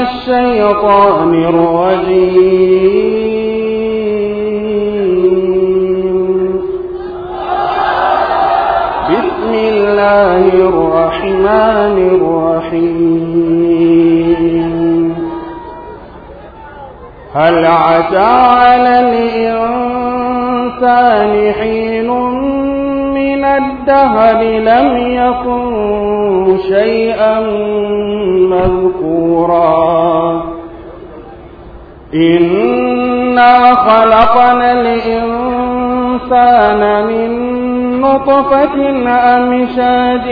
الشيطان الرجيم بسم الله الرحمن الرحيم هل عتى على الإنسان حين من الدهر لم يكن شيئا مذكورا إنا خلقنا الإنسان من نطفة أمشاج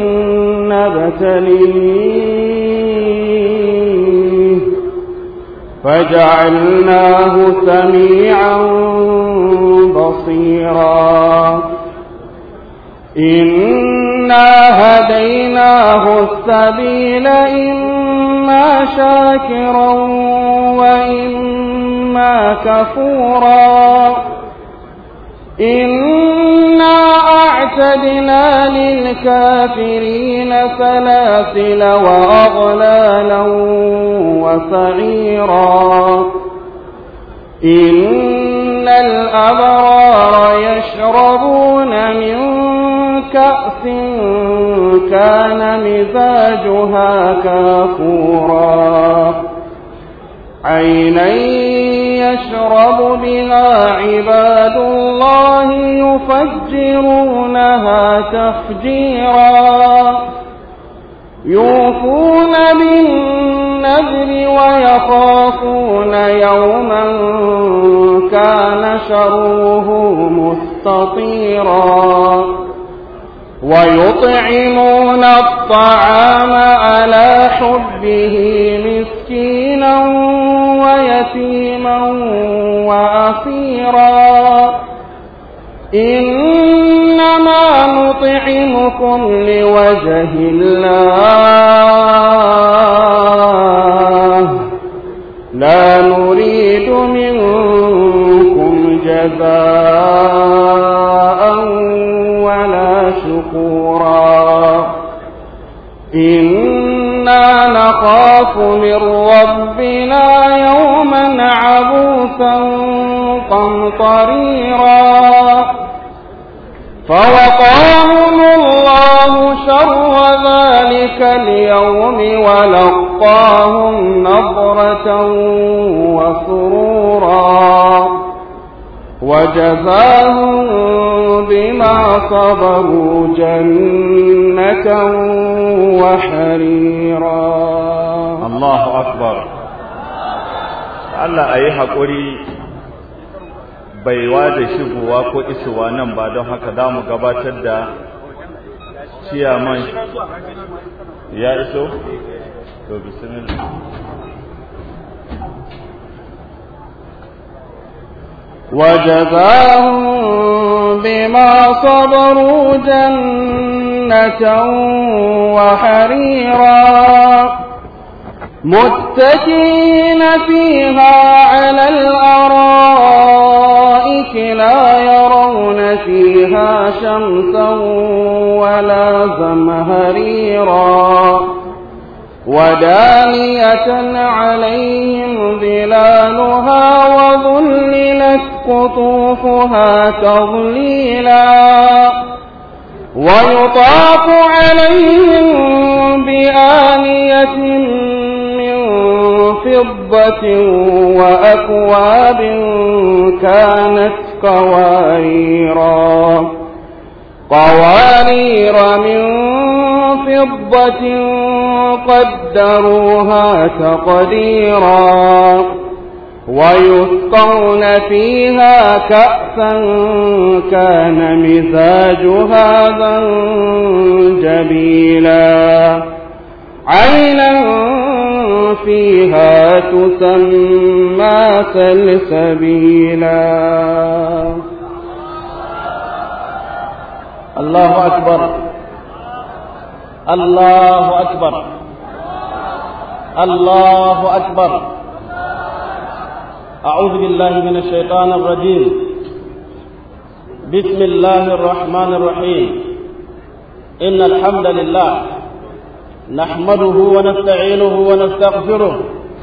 نبتليه فجعلناه سميعا بصيرا إنا هديناه السبيل إما شاكرا وإما كفورا إنا أعتدنا للكافرين سلاسل وأغلالا وسعيرا إن الأبرار يشربون من كأس كان مزاجها كافورا عينا يشرب بها عباد الله يفجرونها تفجيرا يوفون بالنذر ويخافون يوما كان شره مستطيرا ويطعمون الطعام على حبه مسكينا ويتيما وأسيرا إنما نطعمكم لوجه الله لا نريد منكم جزاء ولا شكورا إنا نخاف من ربنا يوما عبوسا قمطريرا فوقاهم الله شر ذلك اليوم ولقاهم نظرة وسرورا وجزاهم بما صبروا جنة وحريرا Allahu akbar Allah a yi haƙuri baiwa da shigowa ko isowa nan ba don haka za mu gabatar da ciyaman ya iso? to bismillah وجزاهم بما صبروا جنة وحريرا متكئين فيها على الأرائك لا يرون فيها شمسا ولا زمهريرا ودانية عليهم ظلالها وظللت قطوفها تظليلا ويطاف عليهم بآنية من فضة وأكواب كانت قواريرا قوارير من فضة قدروها تقديرا ويسقون فيها كأسا كان مزاجها زنجبيلا عينا فيها تسمى سلسبيلا الله أكبر الله أكبر الله أكبر أعوذ بالله من الشيطان الرجيم بسم الله الرحمن الرحيم إن الحمد لله نحمده ونستعينه ونستغفره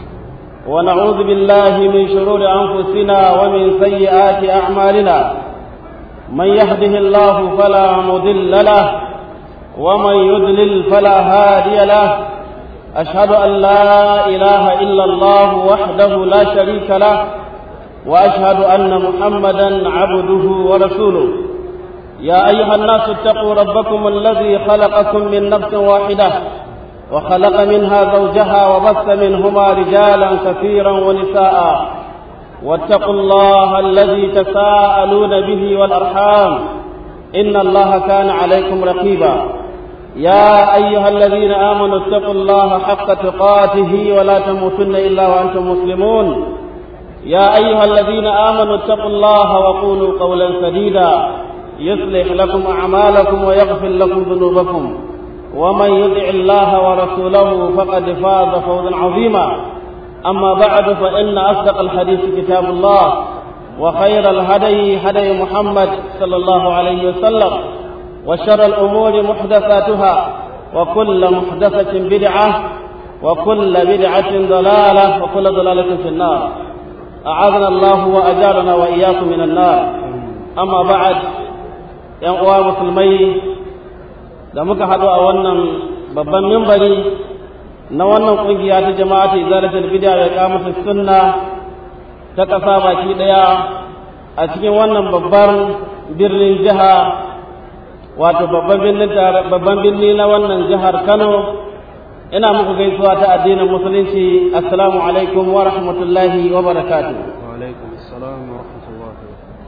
ونعوذ بالله من شرور أنفسنا ومن سيئات أعمالنا من يهده الله فلا مضل له ومن يضلل فلا هادي له أشهد أن لا إله إلا الله وحده لا شريك له وأشهد أن محمدا عبده ورسوله يا أيها الناس اتقوا ربكم الذي خلقكم من نفس واحدة وخلق منها زوجها وبث منهما رجالا كثيرا ونساء واتقوا الله الذي تساءلون به والأرحام إن الله كان عليكم رقيبا يا أيها الذين آمنوا اتقوا الله حق تقاته ولا تموتن إلا وأنتم مسلمون يا أيها الذين آمنوا اتقوا الله وقولوا قولا سديدا يصلح لكم أعمالكم ويغفر لكم ذنوبكم ومن يطع الله ورسوله فقد فاز فوزا عظيما أما بعد فإن أصدق الحديث كتاب الله وخير الهدي هدي محمد صلى الله عليه وسلم وشر الأمور محدثاتها وكل محدثة بدعة وكل بدعة ضلالة وكل ضلالة في النار أعاذنا الله وأجارنا وإياكم من النار أما بعد ‘yan uwa musulmai da muka haɗu a wannan babban mimbari na wannan ƙungiya ta jama'a ta izalatul bid'a da kamata sunna ta ƙasa baki ɗaya a cikin wannan babban birnin jiha wato babban birnin babban birni na wannan jihar Kano ina muku gaisuwa ta addinin musulunci assalamu alaikum wa rahmatullahi wa barakatuh wa alaikum assalam wa rahmatullahi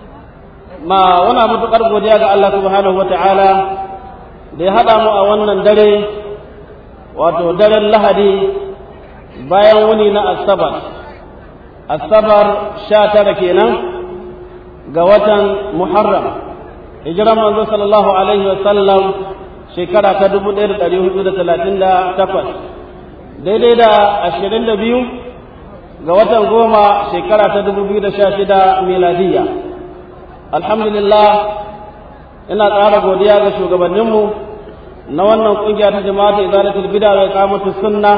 ma wana matuƙar godiya ga Allah subhanahu wa ta'ala da ya haɗa mu a wannan dare wato daren lahadi bayan wuni na asabar asabar sha tara kenan ga watan muharram hijiran manzo sallallahu alaihi wa sallam shekara ta dubu ɗaya da ɗari hudu da talatin da takwas daidai da ashirin da biyu ga watan goma shekara ta dubu biyu da sha shida miladiyya alhamdulillah ina ƙara godiya ga shugabanninmu na wannan ƙungiya ta jama'a ta izalatul bid'a wa iqamatu sunna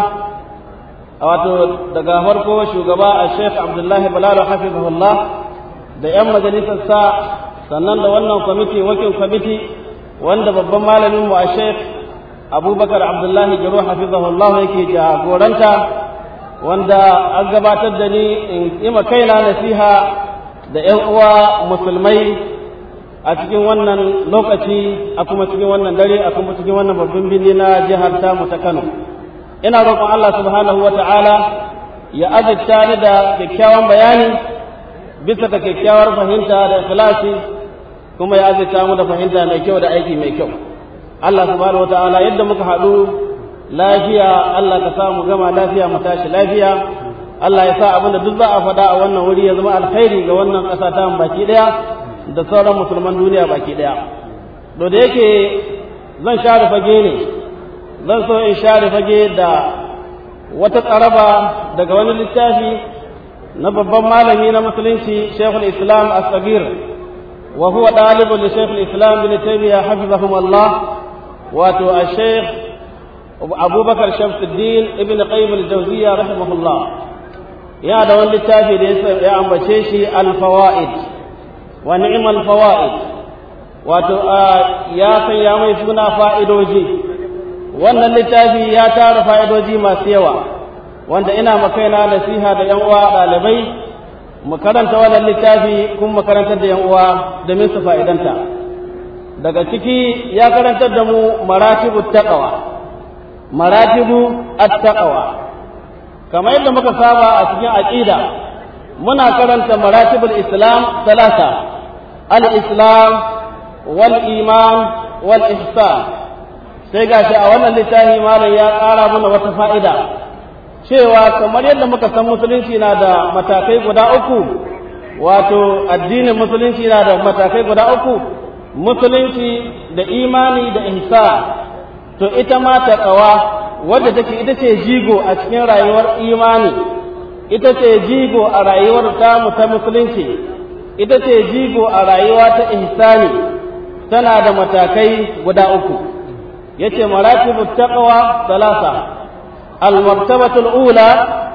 wato daga farko shugaba a Sheikh Abdullahi Balalo hafizahullah da yan majalisar sa sannan da wannan kwamiti wakil kwamiti wanda babban malamin mu a Sheikh Abubakar Abdullahi Jiro hafizahullah yake jagoranta wanda an gabatar da ni in ima kaina nasiha da ‘yan uwa musulmai a cikin wannan lokaci a kuma cikin wannan dare a kuma cikin wannan babban birni na jihar tamu ta Kano. Ina roƙon Allah subhanahu wa ta'ala ya azurta ni da kyakkyawan bayani bisa ga kyakkyawar fahimta da ikhlasi kuma ya azurta mu da fahimta mai kyau da aiki mai kyau. Allah subhanahu wa ta'ala yadda muka haɗu lafiya Allah ka samu gama lafiya mu tashi lafiya Allah ya sa abin da duk za a faɗa a wannan wuri ya zama alkhairi ga wannan ƙasa ta baki ɗaya da sauran musulman duniya baki ɗaya. To da yake zan share fage ne, zan so in share fage da wata tsaraba daga wani littafi na babban malami na musulunci Sheikhul Islam As-Sagir wa huwa ɗalibun da Sheikhul Islam bin Taymiyyah hafizahum Allah wato a Sheikh Abubakar Shamsuddin ibn Qayyim al-Jawziyya rahimahullah ya da wani littafi da ya ambace shi alfawa'id wa ni'mal fawa'id wato ya sanya mai suna fa'idoji wannan littafi ya tara fa'idoji masu yawa wanda ina makaina nasiha da yan uwa ɗalibai mu karanta wannan littafi kuma mu karantar da yan uwa domin su fa'idanta daga ciki ya karantar da mu maratibu taqwa maratibu at-taqwa kamar yadda muka saba a cikin aqida muna karanta maratibul islam talata al-islam wal iman wal ihsan sai gashi a wannan littafi malam ya ƙara mana wata fa'ida cewa kamar yadda muka san musulunci na da matakai guda uku wato addinin musulunci na da matakai guda uku musulunci da imani da ihsan to ita ma taqwa wadda take ita ce jigo a cikin rayuwar imani ita ce jigo a rayuwar tamu ta musulunci ita ce jigo a rayuwa ta ihsani tana da matakai guda uku yace maratibut taqwa salasa المرتبة الأولى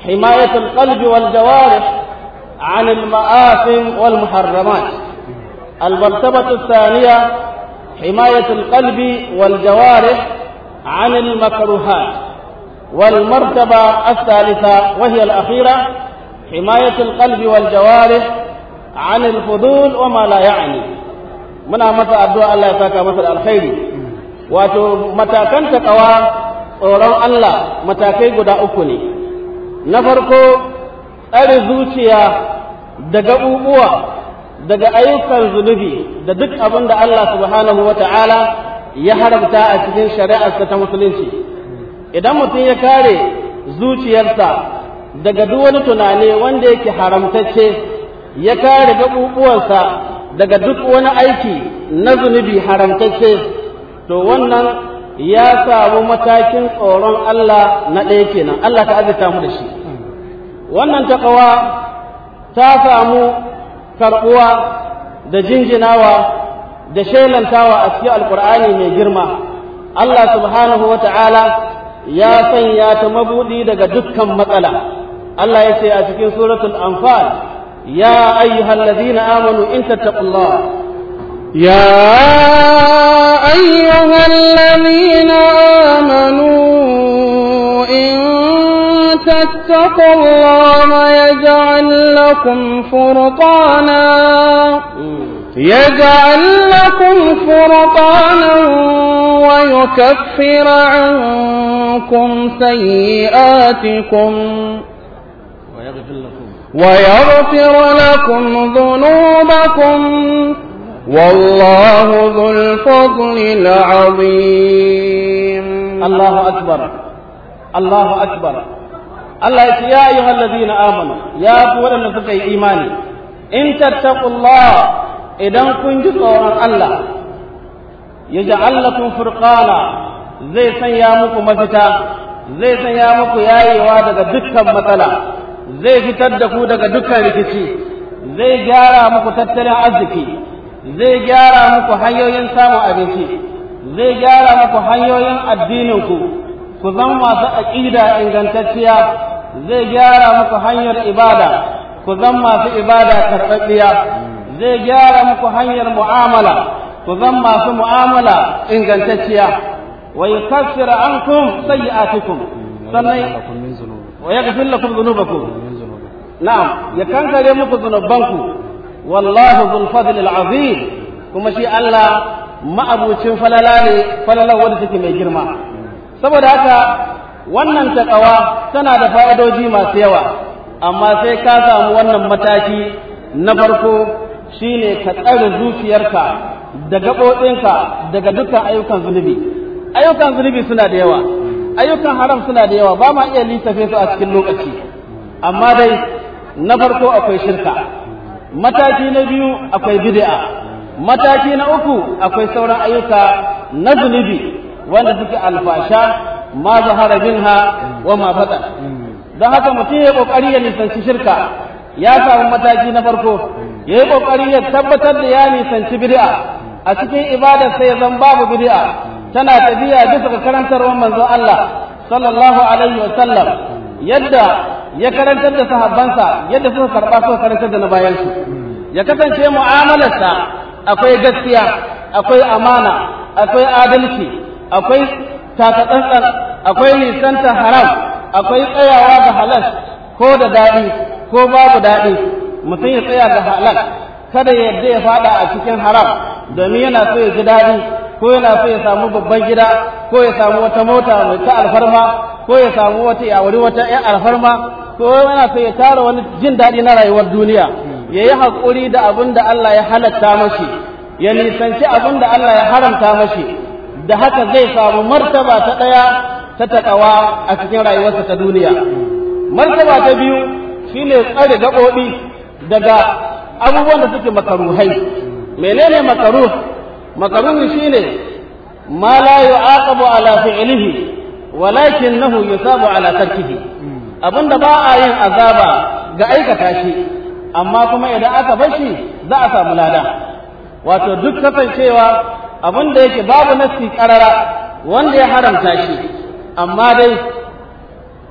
حماية القلب والجوارح عن المآثم والمحرمات المرتبة الثانية حماية القلب والجوارح عن المكروهات والمرتبة الثالثة وهي الأخيرة حماية القلب والجوارح عن الفضول وما لا يعني muna masa addu'a Allah ya saka masa da alkhairi wato matakan takawa tsoron Allah matakai guda uku ne na farko tsare zuciya da gaɓuɓuwa daga ayyukan zunubi da duk abin da Allah subhanahu wa ta'ala ya haramta a cikin shari'arsa ta musulunci idan mutum ya kare zuciyarsa daga duk wani tunani wanda yake haramtacce ya kare gaɓuɓuwansa daga duk wani aiki na zunubi haramtacce to wannan ya samu matakin tsoron Allah na ɗaya kenan Allah ta azurta mu da shi wannan takawa ta samu karɓuwa da jinjinawa da shelantawa a cikin alkur'ani mai girma Allah subhanahu wa ta'ala ya sanya ta mabuɗi daga dukkan matsala Allah ya ce a cikin suratul anfal يا أيها الذين آمنوا إن تتقوا الله يا أيها الذين آمنوا إن تتقوا الله يجعل لكم فرقانا يجعل لكم فرقانا ويكفر عنكم سيئاتكم ويغفر لكم ويغفر لكم ذنوبكم والله ذو الفضل العظيم الله أكبر الله أكبر الله يقول يا أيها الذين آمنوا يا قوة النفس إيماني إن تتقوا الله إذا كنت صورا الله يجعل لكم فرقانا زي سيامكم مفتا زي سيامكم يا أيها دكا مثلا zai fitar da ku daga dukkan rikici zai gyara muku tattalin arziki zai gyara muku hanyoyin samun abinci zai gyara muku hanyoyin addininku ku zama masu aƙida ingantacciya zai gyara muku hanyar ibada ku zama masu ibada karɓaɓɓiya zai gyara muku hanyar mu'amala ku zama masu mu'amala ingantacciya wa yukaffira ankum sayyi'atikum sannan ويغفر لكم ذنوبكم نعم يكنكر muku zunubanku والله ذو الفضل العظيم kuma shi Allah ma'abucin falala ne falala wanda take mai girma saboda haka wannan takawa tana da fa'idoji masu yawa amma sai ka samu wannan mataki na farko shine ka tsare zuciyarka da gaɓoɓinka daga dukkan ayyukan zunubi ayyukan zunubi suna da yawa ayyukan haram suna da yawa ba ma iya lissafe su a cikin lokaci amma dai na farko akwai shirka mataki na biyu akwai bid'a mataki na uku akwai sauran ayyuka na zunubi wanda suke alfasha ma zahara minha wa ma fata don haka mutum ya kokari ya nisanci shirka ya samu mataki na farko ya yi kokari ya tabbatar da ya nisanci bid'a a cikin ibadar sai ya zan babu bid'a tana tafiya bisa ga karantarwar manzon Allah sallallahu alaihi wa sallam yadda ya karantar da sahabbansa yadda suka karba suka karantar da na bayan su ya kasance mu'amalarsa akwai gaskiya akwai amana akwai adalci akwai takatsantsan akwai nisanta haram akwai tsayawa ga halal ko da daɗi ko babu daɗi mutum ya tsaya ga halal kada ya yadda ya fada a cikin haram domin yana so ya ji daɗi ko yana so ya samu babban gida ko ya samu wata mota mai ta alfarma ko ya samu wata yawari wata ƴan alfarma ko yana so ya tara wani jin daɗi na rayuwar duniya ya yi haƙuri da abin da Allah ya halatta mashi ya nisanci abin da Allah ya haramta mashi da haka zai samu martaba ta ɗaya ta taƙawa a cikin rayuwarsa ta duniya martaba ta biyu shine tsare gaɓoɓi daga abubuwan da suke makaruhai menene makaruh makaruhi shine ma la yu'aqabu ala fi'lihi walakinahu yusabu ala tarkihi abinda ba a yin azaba ga aikata shi amma kuma idan aka bar shi za a samu lada wato duk kasancewa abinda yake babu nasi karara wanda ya haramta shi amma dai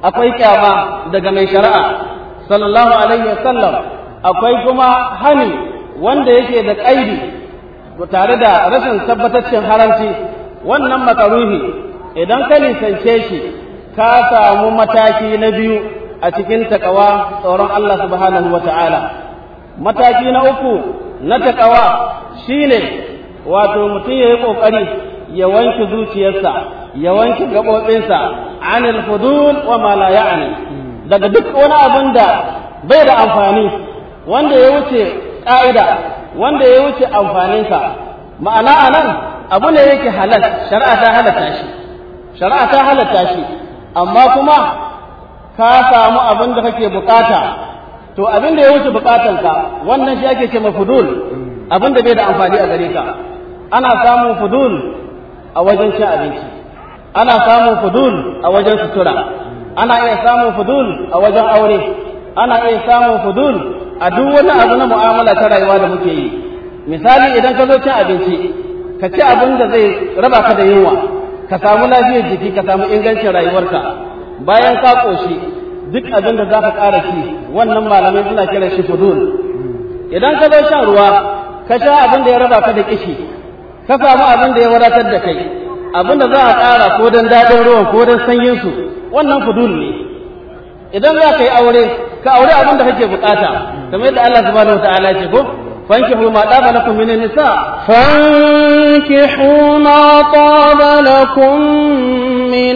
akwai kyama daga mai shari'a sallallahu alaihi wasallam akwai kuma hani wanda yake da ƙaidi tare da rashin tabbataccen haramci wannan makaruhi idan ka nisance shi ka samu mataki na biyu a cikin takawa tsoron Allah subhanahu wa ta'ala mataki na uku na takawa shine wato mutum ya yi ƙoƙari ya wanke zuciyarsa ya wanke gaɓoɓinsa anil hudud wa ma la ya'ni daga duk wani abin da bai da amfani wanda ya wuce ƙa'ida wanda ya wuce amfaninsa ma'ana a nan abu ne yake halal shari'a ta halatta shi shari'a ta halatta shi amma kuma ka samu abin da kake bukata to abin da ya wuce bukatanka wannan shi ake ce mafudul abin da bai da amfani a gare ka ana samun fudul a wajen cin abinci ana samun fudul a wajen sutura ana iya samun fudul a wajen aure ana iya samun fudul a duk wani abu na mu'amala ta rayuwa da muke yi misali idan ka zo cin abinci ka ci abin da zai raba ka da yunwa ka samu lafiyar jiki ka samu ingancin rayuwarka bayan ka koshi duk abin da za ka ƙara ci wannan malamai suna kiran shi fudul idan ka zo shan ruwa ka sha abin da ya raba ka da kishi ka samu abin da ya wadatar da kai abin da za a ƙara ko don daɗin ruwan ko don sanyin su wannan fudul ne idan za ka yi aure ka aure abin da kake bukata kamar yadda Allah subhanahu wataala ya ce ko fankihu ma daba lakum min nisa فانكحوا ما طاب لكم من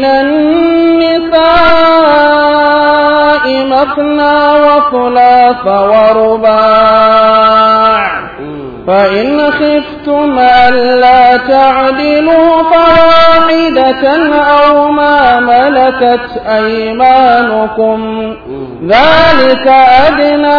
النساء مثنى وثلاث ورباع فإن خفتم ألا تعدلوا فواحدة أو ما ملكت أيمانكم ذلك أدنى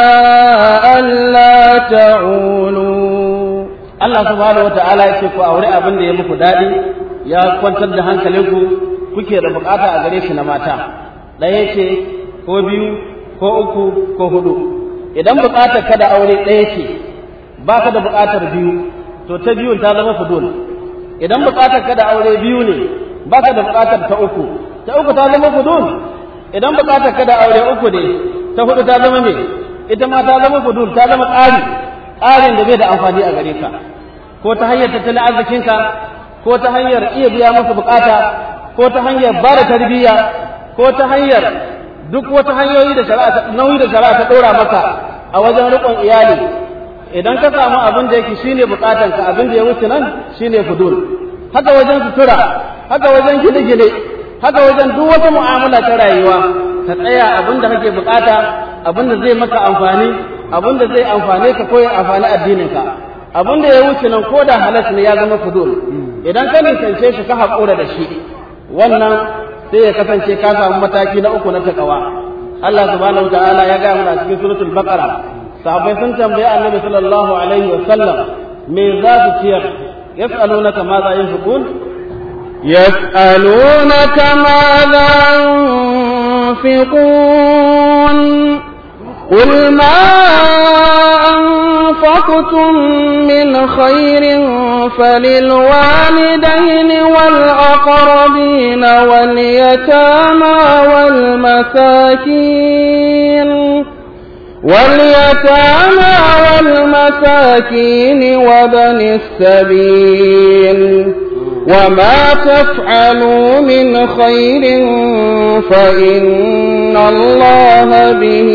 ألا تعولوا Allah subhanahu wataala ya ce ku aure abin da ya muku daɗi ya kwantar da hankalinku kuke da bukata a gare shi na mata ɗaya ce ko biyu ko uku ko hudu idan bukatar ka da aure ɗaya ce ba ka da bukatar biyu to ta biyun ta zama fudul idan bukatar ka da aure biyu ne ba ka da bukatar ta uku ta uku ta zama fudul idan bukatar ka da aure uku ne ta hudu ta zama me ita ma ta zama fudul ta zama ƙari ƙarin da bai da amfani a gare ka ko ta hanyar tattalin arzikinka ko ta hanyar iya biya masa bukata ko ta hanyar ba da tarbiyya ko ta hanyar duk wata hanyoyi da shari'a nauyi da shari'a ta ɗora maka a wajen riƙon iyali idan ka samu abin da yake shine bukatanka abin da ya wuce nan shine fudul haka wajen sutura haka wajen gine-gine haka wajen duk wata mu'amala ta rayuwa ka tsaya abin da kake bukata abin da zai maka amfani abin da zai amfane ka ko ya amfani addininka abin da ya wuce nan ko da halas ne ya zama fudul idan ka nisance shi ka haƙura da shi wannan sai ya kasance ka samu mataki na uku na takawa Allah subhanahu wa ta'ala ya ga mana cikin suratul baqara sahabbai sun tambaye annabi sallallahu alaihi wa sallam me za su ciyar yas'alunaka ma za yunfiqun يسألونك ماذا ينفقون قل ما أنفقتم من خير فللوالدين والأقربين واليتامى والمساكين واليتامى والمساكين وبن السبيل وما تفعلوا من خير فإن الله به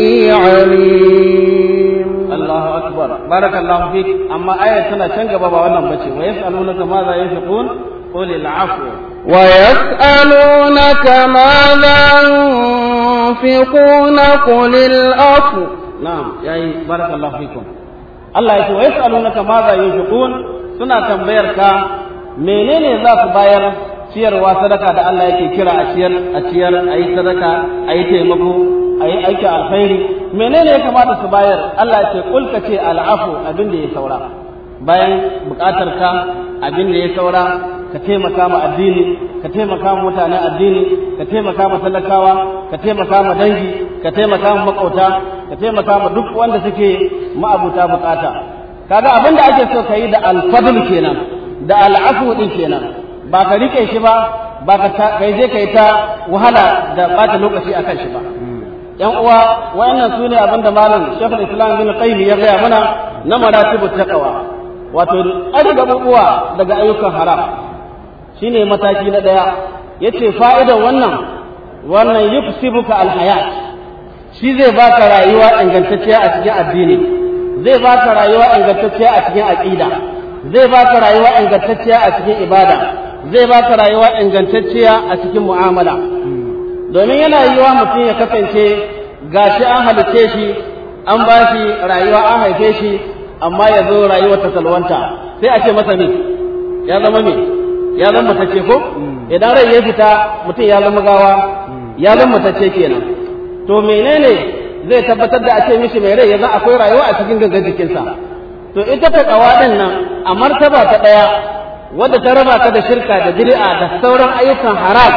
عليم الله أكبر بارك الله فيك أما آية سنة شنك بابا وانا بشي ويسألونك ماذا ينفقون قل العفو ويسألونك ماذا ينفقون قل العفو نعم يعني بارك الله فيكم الله يقول ويسألونك ماذا ينفقون سنة تنبيرك menene za su bayar ciyarwa sadaka da Allah yake kira a ciyar a ciyar a yi sadaka a yi taimako a yi aiki alkhairi menene ya kamata su bayar Allah ya ce kulka ce al'afu abin da ya saura bayan bukatar ka abin da ya saura ka taimaka ma addini ka taimaka ma mutanen addini ka taimaka ma talakawa ka taimaka ma dangi ka taimaka ma makauta ka taimaka ma duk wanda suke ma'abuta bukata kaga abin da ake so ka yi da alfadl kenan da al'afu din kenan ba ka rike shi ba ba ka kai je kai ta wahala da bata lokaci akan shi ba yan uwa wayannan su ne abinda malam shekul islam bin qayyim ya gaya mana na maratibu taqwa wato an gabubuwa daga ayyukan haram shine mataki na daya yace fa'idar wannan wannan yuksibuka alhayat shi zai baka rayuwa ingantacciya a cikin addini zai baka rayuwa ingantacciya a cikin aqida zai baka rayuwa ingantacciya a cikin ibada zai baka rayuwa ingantacciya a cikin mu'amala domin yana yiwa mutum ya kasance gashi an halice shi an ba shi rayuwa an haife shi amma ya zo rayuwar ta salwanta sai a ce masa ne ya zama me ya zama matacce ko idan rai ya fita mutum ya zama gawa ya zama matacce kenan to menene zai tabbatar da a ce mishi mai rai yanzu akwai rayuwa a cikin gangan jikinsa to ita ta kawa din nan a martaba ta daya wadda ta raba ka da shirka da bid'a da sauran ayyukan haram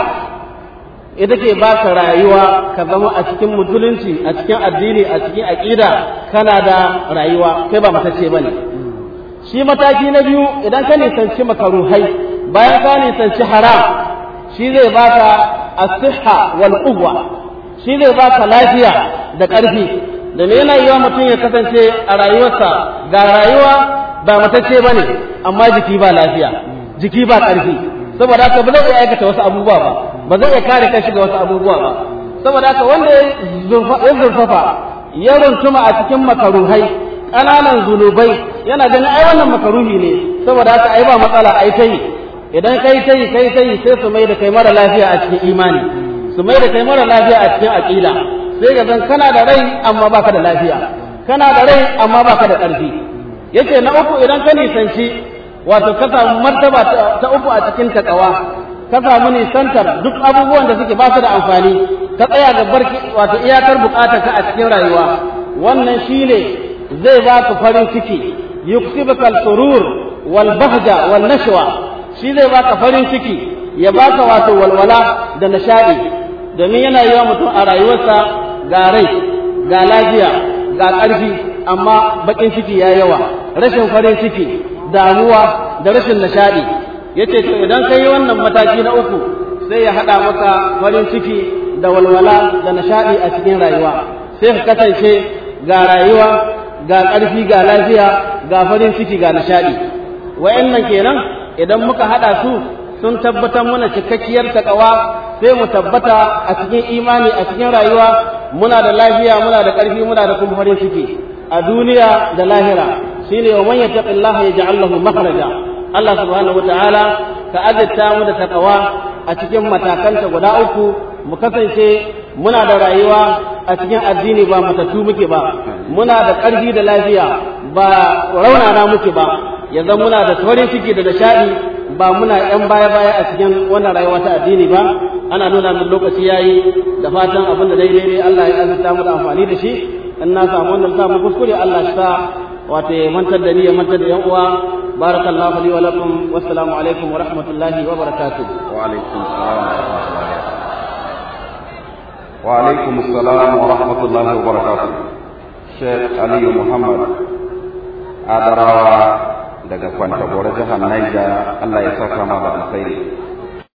ita ke baka rayuwa ka zama a cikin musulunci a cikin addini a cikin aqida kana da rayuwa kai ba matacce bane shi mataki na biyu idan ka nisanci makaruhai bayan ka nisanci haram shi zai baka as-sihha wal quwwa shi zai baka lafiya da ƙarfi da me yana yiwa mutum ya kasance a rayuwarsa ga rayuwa ba matacce bane amma jiki ba lafiya jiki ba ƙarfi saboda haka ba zai iya aikata wasu abubuwa ba ba zai iya kare kanshi ga wasu abubuwa ba saboda haka wanda ya zurfafa ya runtuma a cikin makaruhai ƙananan zunubai yana ganin ai wannan makaruhi ne saboda haka ai ba matsala ai ta yi idan kai ta yi kai ta yi sai su mai da kai mara lafiya a cikin imani su mai da kai mara lafiya a cikin aƙida sai ga zan kana da rai amma baka da lafiya kana da rai amma baka da ƙarfi yace na uku idan ka nisanci wato ka samu martaba ta uku a cikin takawa ka samu nisantar duk abubuwan da suke ba su da amfani ka tsaya ga barki wato iyakar bukatar ka a cikin rayuwa wannan shine zai ba ku farin ciki yuksibuka al-surur wal bahja wal nashwa shi zai baka farin ciki ya baka wato walwala da nishadi domin yana yi wa mutum a rayuwarsa ga rai ga lafiya ga ƙarfi amma baƙin ciki ya yawa rashin farin ciki damuwa da rashin nishaɗi yace to idan ka yi wannan mataki na uku sai ya haɗa maka farin ciki da walwala da nishaɗi a cikin rayuwa sai ka kasance ga rayuwa ga ƙarfi ga lafiya ga farin ciki ga nishaɗi wa'annan kenan idan muka haɗa su sun tabbatar mana cikakkiyar takawa sai mu tabbata a cikin imani a cikin rayuwa muna da lafiya muna da ƙarfi muna da kuma farin ciki a duniya da lahira shine wa man yattaqillaha yaj'al lahu makhraja Allah subhanahu wataala ka azurta mu da takawa a cikin matakanta guda uku mu kasance muna da rayuwa a cikin addini ba matattu muke ba muna da ƙarfi da lafiya ba raunana muke ba yanzu muna da farin ciki da nishaɗi ba muna yan baya baya a cikin wannan rayuwa ta addini ba ana nuna min lokaci yayi da fatan abin da daidai ne Allah ya azurta mu da amfani da shi in na samu wannan samu kuskure Allah ya sa wato ya mantar da ni ya mantar da yan uwa barakallahu li wa lakum wassalamu alaikum wa rahmatullahi wa barakatuh wa alaikum assalam wa alaikum assalam wa rahmatullahi wa barakatuh Sheikh Ali Muhammad Adarawa daga Kwantagora jihar Niger Allah ya saka ma da alkhairi